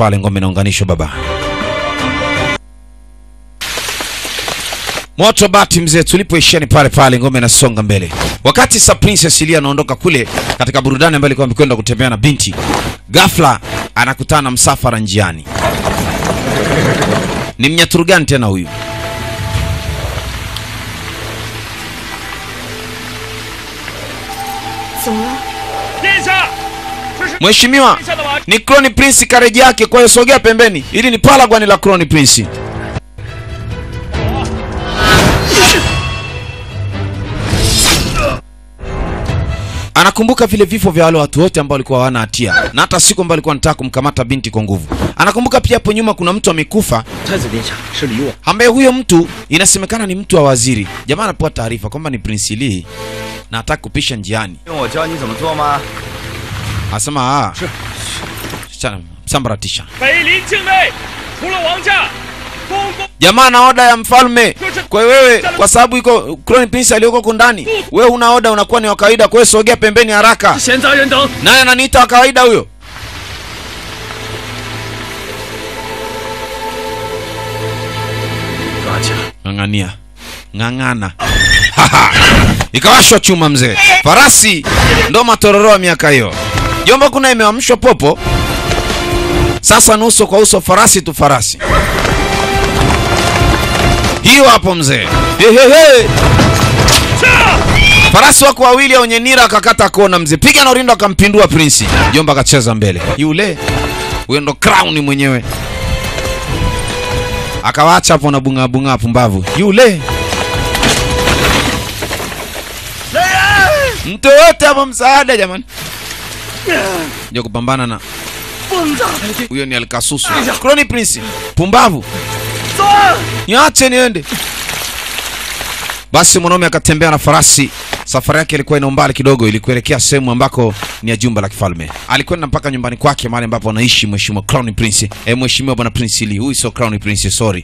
pale ngome inaunganishwa baba moto bati mzee tulipoishia ni pale pale ngome inasonga mbele wakati sa princess ilia anaondoka kule katika burudani ambayo alikuwa amekwenda kutembea na binti ghafla anakutana na msafara njiani ni mnyaturu gani tena huyu 怎么了？ 殿下，这是 mheshimiwa 殿下的瓦 ni Crown Prince kareji yake kwa hiyo sogea pembeni ili ni palagwani la Crown Prince anakumbuka vile vifo vya wale watu wote ambao walikuwa hawana hatia na hata siku ambayo alikuwa anataka kumkamata binti kwa nguvu anakumbuka pia hapo nyuma kuna mtu amekufa 太子殿下是李我， ambaye huyo mtu inasemekana ni mtu wa waziri jamaa anapewa taarifa kwamba ni Prince Lee na hataki kupisha njiani 用我教你怎么做吗？ anasema ah Chana, sambaratisha 北林境内除了王家，公公 jamaa na oda ya mfalme kwa hiyo wewe kwa sababu iko Crown Prince aliyoko huko ndani wewe una oda unakuwa ni wa kawaida kwa hiyo sogea pembeni haraka 闲杂人等， naye ananiita wa kawaida huyo 抓起来！ ng'ang'ania ng'ang'ana Haha. ikawashwa chuma mzee farasi ndo matororo ya miaka hiyo jomba kuna imewamshwa popo sasa ni uso kwa uso farasi tu farasi hiyo hapo mzee Hehehe. farasi wako wawili wenye nira akakata kona mzee piga na urindo akampindua prinsi jomba akacheza mbele yule huyo ndo crown mwenyewe akawaacha hapo na bunga bunga pumbavu yule mtu yote hapo msaada jamani ndio kupambana na huyo ni alkasusu Crown prince pumbavu niache niende basi mwanaume akatembea na farasi safari yake ilikuwa ina umbali kidogo ili kuelekea sehemu ambako ni ya jumba la kifalme alikwenda mpaka nyumbani kwake mahali ambapo anaishi mheshimiwa crown prince eh, mheshimiwa bwana prince lee huyu sio crown prince sorry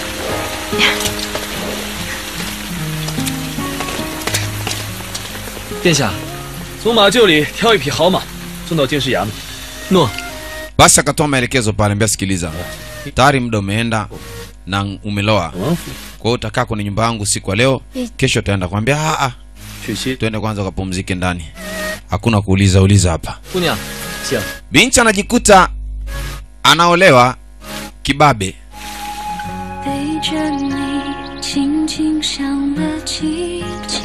殿下，从马厩里挑一匹好马，送到京师衙门。诺， basi akatoa maelekezo pale mbia sikiliza tayari muda umeenda na umeloa 王府 kwa hiyo utakaa kwenye nyumba yangu siku ya leo kesho utaenda kwambia "Ah, ah, 去歇。 tuende kwanza ukapumzike ndani hakuna kuuliza uliza hapa 姑娘，请。 binti anajikuta anaolewa kibabe 背着你，轻轻想了几集。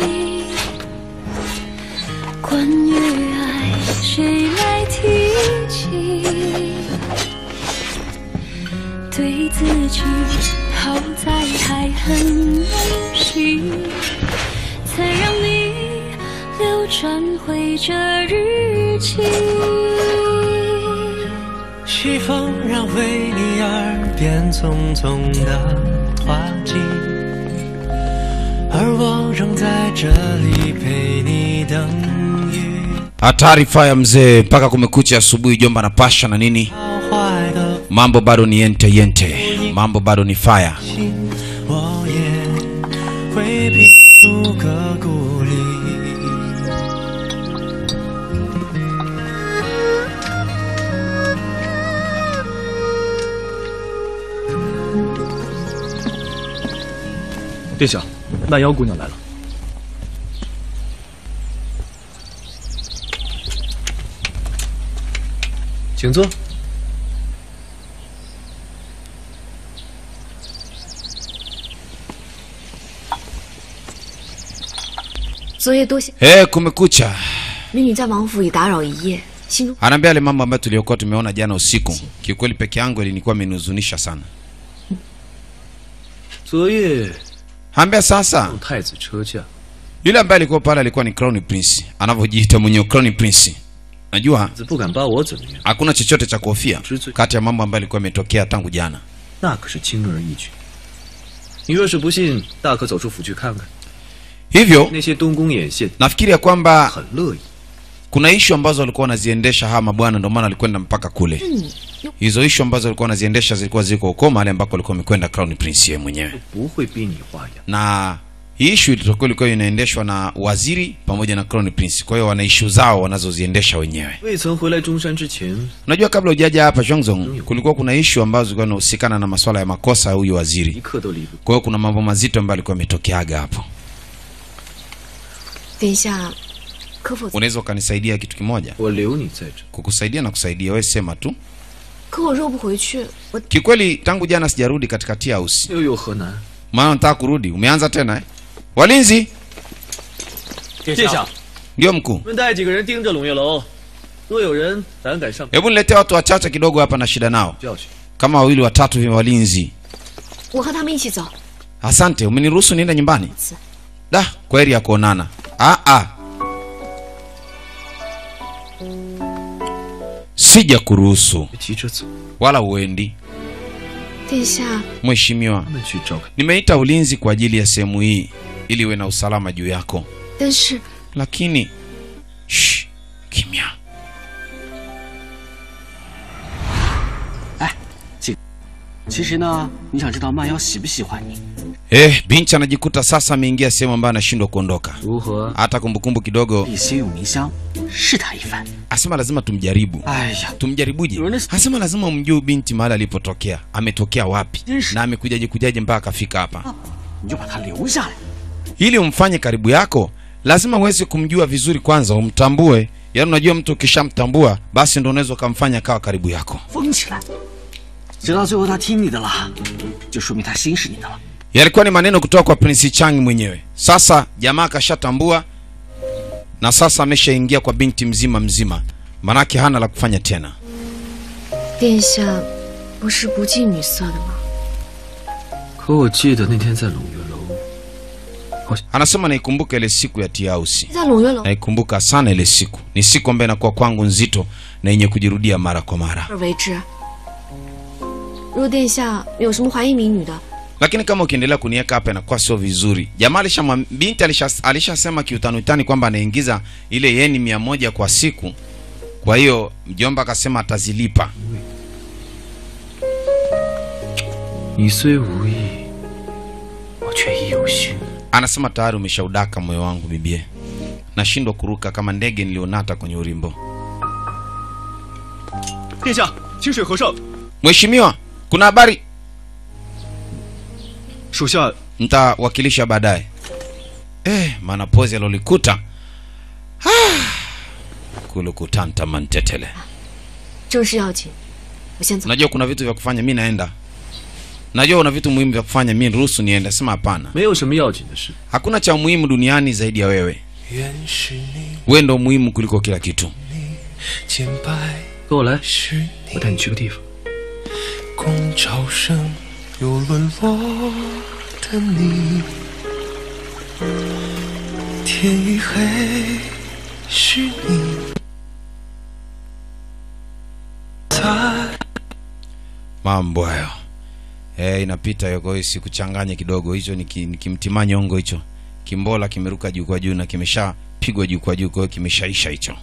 关于爱，谁来提起？对自己好在还很温馨，才让你流转回这日记。 西风让为你耳边匆匆的花季，而我仍在这里陪你等雨。 hatari faya mzee mpaka kumekucha asubuhi jomba na pasha na nini 好坏的 mambo bado ni yente yente mambo bado ni faya 心，我也会拼出个故里。 殿下，那妖姑娘来了。请坐。 昨夜多谢 hey, kumekucha 美女在王府已打扰一夜，心中 anaambia yale mambo ambayo tuliokuwa tumeona jana usiku kiukweli peke yangu ilinikuwa imenihuzunisha sana 昨夜 ambia sasa 有太子车驾， yule ambaye alikuwa pale alikuwa ni crown prince anavyojiita mwenyewe crown prince najua 子不敢把我怎么样， hakuna chochote cha kuhofia Tuzo. kati ya mambo ambayo alikuwa ametokea tangu jana 那可是轻而易举。你若是不信，大可走出府去看看， hivyo 那些东宫眼线 nafikiri ya kwamba 很乐意。 kuna ishu ambazo walikuwa wanaziendesha hawa mabwana ndio maana alikwenda mpaka kule 你又 hizo ishu ambazo walikuwa wanaziendesha zilikuwa ziko huko mahali ambako alikuwa amekwenda crown prince yeye mwenyewe 不会逼你花样。 na hii ishu ilitokuwa ilikuwa inaendeshwa na waziri pamoja na crown prince kwa hiyo wana ishu zao wanazoziendesha wenyewe 未曾回来中山之前， unajua kabla hujaja hapa Zhongzong kulikuwa kuna ishu ambazo zilikuwa zinahusikana na masuala ya makosa ya huyu 一 waziri 刻都离不。 kwa hiyo kuna mambo mazito ambayo alikuwa ametokeaga hapo 殿下，可否？ unaweza ukanisaidia kitu kimoja 我留你在这， kukusaidia na kusaidia wewe sema tu 可我若不回去，我 kikweli tangu jana sijarudi katika tea house 又有何难？ maana nataka kurudi umeanza tena eh? walinzi 殿下， ndio mkuu 我们带几个人盯着龙月楼，若有人胆敢上， hebu niletee watu wachache kidogo hapa na shida nao 就要去。 kama wawili watatu hivi walinzi 我和他们一起走。 asante umeniruhusu niende nyumbani 此 da kwa heri ya kuonana ah, ah. sija kuruhusu 别急着走， wala uendi 殿下， mheshimiwa 他们去召开。 nimeita ulinzi kwa ajili ya sehemu hii ili iwe na usalama juu yako 但是 lakini Shh, kimya 其实呢，你想知道曼瑶喜不喜欢你？ eh, binti anajikuta sasa ameingia sehemu ambayo anashindwa kuondoka 如何？ hata kumbukumbu kidogo 以心有迷香，试他一番。 asema lazima tumjaribu 哎呀， tumjaribuje Ernest- asema lazima umjue binti mahali alipotokea ametokea wapi Yes. na amekujaje kujaje mpaka akafika hapa 你就把他留下来。 ili umfanye karibu yako lazima uweze kumjua vizuri kwanza umtambue yaani unajua mtu ukishamtambua basi ndo unaweza ukamfanya kawa karibu yako 封起来，直到最后他听你的了，就说明他心是你的了。 yalikuwa ni maneno kutoka kwa prince chang mwenyewe sasa jamaa akashatambua na sasa ameshaingia kwa binti mzima mzima manake hana la kufanya tena 殿下不是不近女色的吗？ 可我记得那天在龙月楼， anasema naikumbuka ile siku ya tiausi 在龙月楼 naikumbuka sana ile siku ni siku ambayo inakuwa kwangu nzito na yenye kujirudia mara kwa mara 而为之。若殿下有什么怀疑民女的， lakini kama ukiendelea kuniweka hapa inakuwa sio vizuri jamaa alishamwam- binti alisha- alishasema kiutanutani kwamba anaingiza ile yeni mia moja kwa siku kwa hiyo mjomba akasema atazilipa 你虽无意，我却意有心。 anasema tayari umeshaudaka moyo wangu bibie nashindwa kuruka kama ndege nilionata kwenye urimbo 殿下，清水和尚， mheshimiwa kuna habari 属下 ntawakilisha baadaye eh, maana pozi alolikuta ah, kulukutanta mantetele 正事要紧，我先走。 najua kuna vitu vya kufanya mi naenda najua una vitu muhimu vya kufanya mi ruhusu niende sema hapana 没有什么要紧的事。 hakuna cha muhimu duniani zaidi ya wewe 原是你 wewe ndo muhimu kuliko kila kitu 洁白跟我来， 是你我带你去个地方。 共潮生又沦落的你，天已黑，是你在。 mambo hayo eh, inapita hiyo kwa hiyo sikuchanganye kidogo hicho ni, ki, ni kimtima nyongo hicho kimbola kimeruka juu kwa juu na kimeshapigwa juu kwa juu kwa hiyo kimeshaisha hicho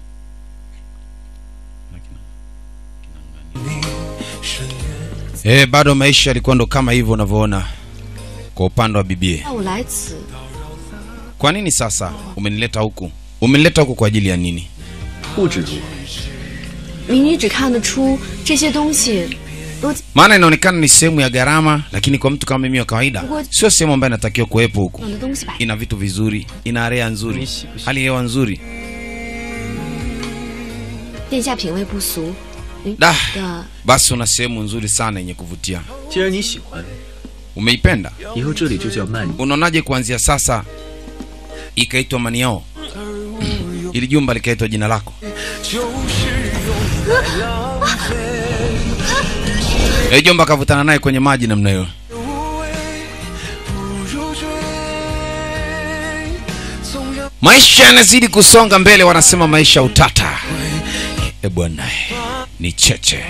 eh, bado maisha yalikuwa ndo kama hivyo unavyoona kwa upande wa bibie 那我来此， kwa nini sasa umenileta huku umenileta huku kwa ajili ya nini 不知足， 民女只看得出这些东西都 maana inaonekana ni sehemu ya gharama lakini kwa mtu kama mimi wa kawaida sio sehemu ambayo inatakiwa kuwepo huku 养的东西摆。 ina vitu vizuri ina area nzuri hali ya hewa nzuri 殿下品味不俗，您 da 的 basi una sehemu nzuri sana yenye kuvutia 既然你喜欢， umeipenda 以后这里就叫曼妮。 unaonaje kuanzia sasa ikaitwa maniao ili jumba likaitwa jina lako e jomba akavutana naye kwenye maji namna hiyo maisha yanazidi kusonga mbele wanasema maisha ya utata e bwana ni cheche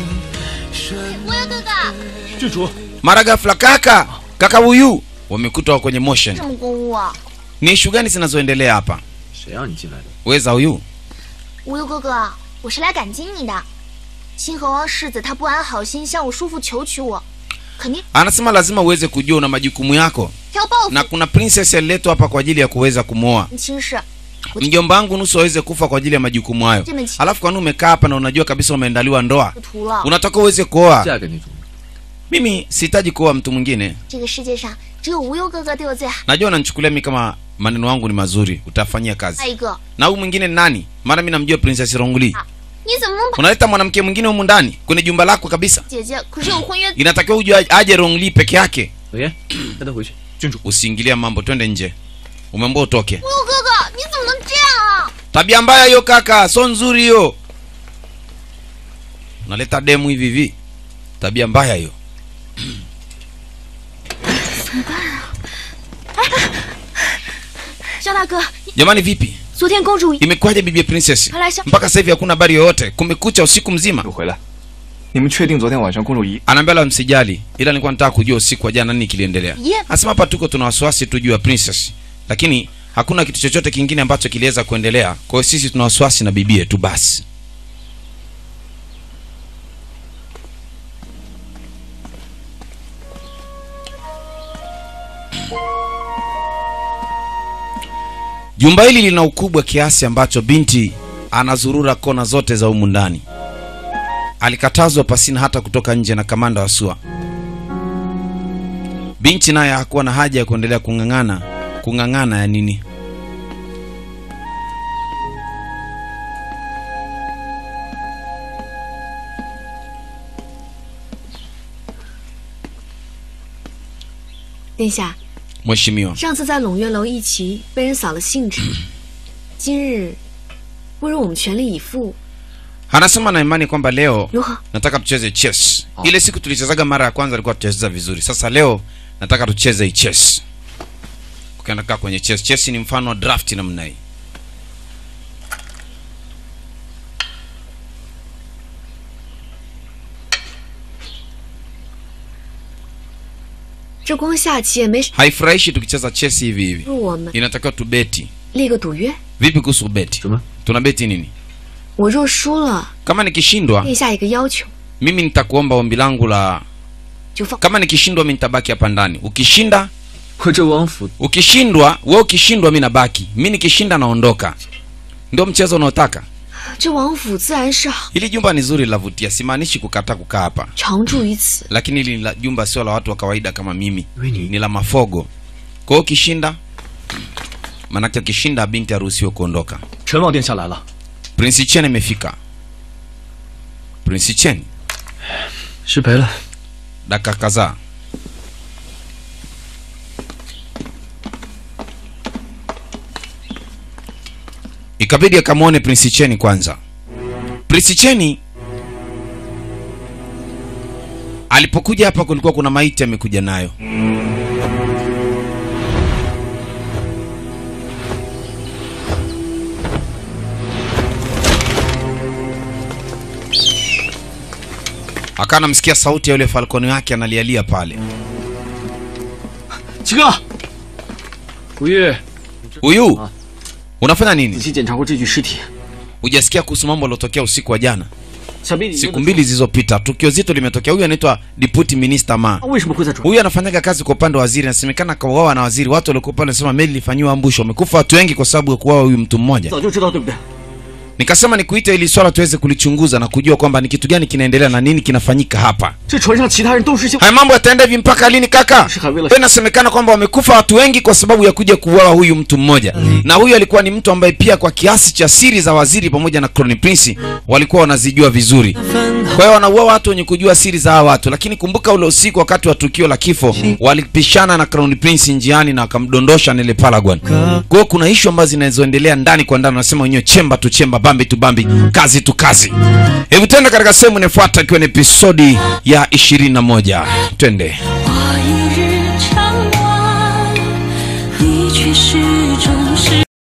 郡主， mara ghafla kaka kaka huyu wamekuta wako kwenye motion 么公务啊？ ni ishu gani zinazoendelea hapa 谁让你进来的？ weza huyu 无忧哥哥，我是来感激你的。清河王世子他不安好心向我叔父求娶我， 肯定 anasema lazima uweze kujua una majukumu yako 挑报复 na kuna princess aliletwa hapa kwa ajili ya kuweza kumwoa 亲事， mjomba wangu nusu aweze kufa kwa ajili ya majukumu hayo Tumechi- alafu kwani umekaa hapa na unajua kabisa umeandaliwa ndoa 不图了。 unataka uweze kuoa 嫁给女主。 mimi sihitaji kuoa mtu mwingine 这个世界上只有无忧哥哥对我最好。 najua unanichukulia mi kama maneno yangu ni mazuri utafanyia 再 kazi 一个， na huyu mwingine ni nani maana mi namjua princess ronguli 你怎么能把 unaleta mwanamke mwingine humu ndani kwenye jumba lako kabisa 姐姐？可是有婚约， inatakiwa uje aje rongli peke yake 冷言，带他回去。郡主， usiingilie mambo twende nje umeambia utoke 无忧哥哥，你怎么能这样啊？ tabia mbaya hiyo kaka so nzuri hiyo unaleta demu hivi hivi tabia mbaya hiyo 肖大哥， jamani vipi 昨天公主 imekuwaje bibi princess Hala, sha- mpaka sasa hivi hakuna habari yoyote kumekucha usiku mzima 回来，你们确定昨天晚上公主仪 anaambia la msijali ila nilikuwa nataka kujua usiku wa jana nini kiliendelea Yeah. asema hapa tuko tuna wasiwasi tu juu ya princess lakini hakuna kitu chochote kingine ambacho kiliweza kuendelea kwa hiyo sisi tuna wasiwasi na bibie tu basi jumba hili lina ukubwa kiasi ambacho binti anazurura kona zote za humu ndani alikatazwa pasina hata kutoka nje na kamanda wa SUA. Binti naye hakuwa na haja ya kuendelea kung'ang'ana. Kung'ang'ana ya nini? “殿下， Mheshimiwa, 上次在胧月楼一棋被人扫了兴致，今日不如我们全力以赴， anasema na imani kwamba leo 如何？ nataka tucheze chess. Ile siku tulichezaga mara ya kwanza alikuwa tucheza vizuri. Sasa leo nataka tucheze hii chess. Ukienda kaa kwenye chess. Chess ni mfano wa draft namna hii. 这光下棋也没 Haifurahishi tukicheza chess hivi hivi. 入我们 Inatakiwa tubeti. 立个赌约。 Vipi kuhusu beti? 什么？ Tuna beti nini? 我若输了， Kama nikishindwa, 殿下一个要求， mimi nitakuomba ombi langu la 就放。 kama nikishindwa mimi nitabaki hapa ndani. Ukishinda 我这王府 ukishindwa wewe ukishindwa mi nabaki mi nikishinda naondoka ndio mchezo unaotaka 这王府自然是好， hili jumba ni zuri lavutia simaanishi kukataa kukaa hapa 常住于此。 lakini hili la jumba sio la watu wa kawaida kama mimi Really? ni la mafogo kwa hiyo ukishinda manake ukishinda binti haruhusiwe kuondoka 陈王殿下来了， prince chen imefika prince chen 失陪了。 dakika kadhaa ikabidi akamwone prince cheni kwanza prince cheni alipokuja hapa kulikuwa kuna maiti amekuja nayo akawa anamsikia sauti ya yule falconi wake analialia pale 七哥， 古玉， huyu unafanya 仔 nini 细检查过这具尸体， hujasikia kuhusu mambo aliotokea usiku wa jana 小兵，你 siku mbili zilizopita tukio zito limetokea huyu anaitwa deputy minister ma 他为什么会在船？ huyu anafanyaga kazi kwa upande wa waziri anasemekana kauawa na waziri watu waliokuwa pale wanasema meli ilifanyiwa ambusho wamekufa watu wengi kwa sababu ya kuuawa huyu mtu mmoja 早就知道对不对？ nikasema nikuite ili swala tuweze kulichunguza na kujua kwamba ni kitu gani kinaendelea na nini kinafanyika hapa 这船上其他人都是些 haya mambo yataenda hivi mpaka lini kaka Shika vile. Kwa inasemekana kwamba wamekufa watu wengi kwa sababu ya kuja kuuawa huyu mtu mmoja na huyu alikuwa ni mtu ambaye pia kwa kiasi cha siri za waziri pamoja na Crown Prince walikuwa wanazijua vizuri kwa hiyo wanaua watu wenye kujua siri za hawa watu lakini kumbuka ule usiku wakati wa tukio la kifo walipishana na Crown Prince njiani na wakamdondosha nile Palagon kwa hiyo kuna ishu ambazo zinazoendelea ndani kwa ndani wanasema wenyewe chemba tu chemba bambi tu bambi kazi tu kazi hebu twende katika sehemu inayofuata ikiwa ni episodi ya 21 twende 我一日长望，你却始终是。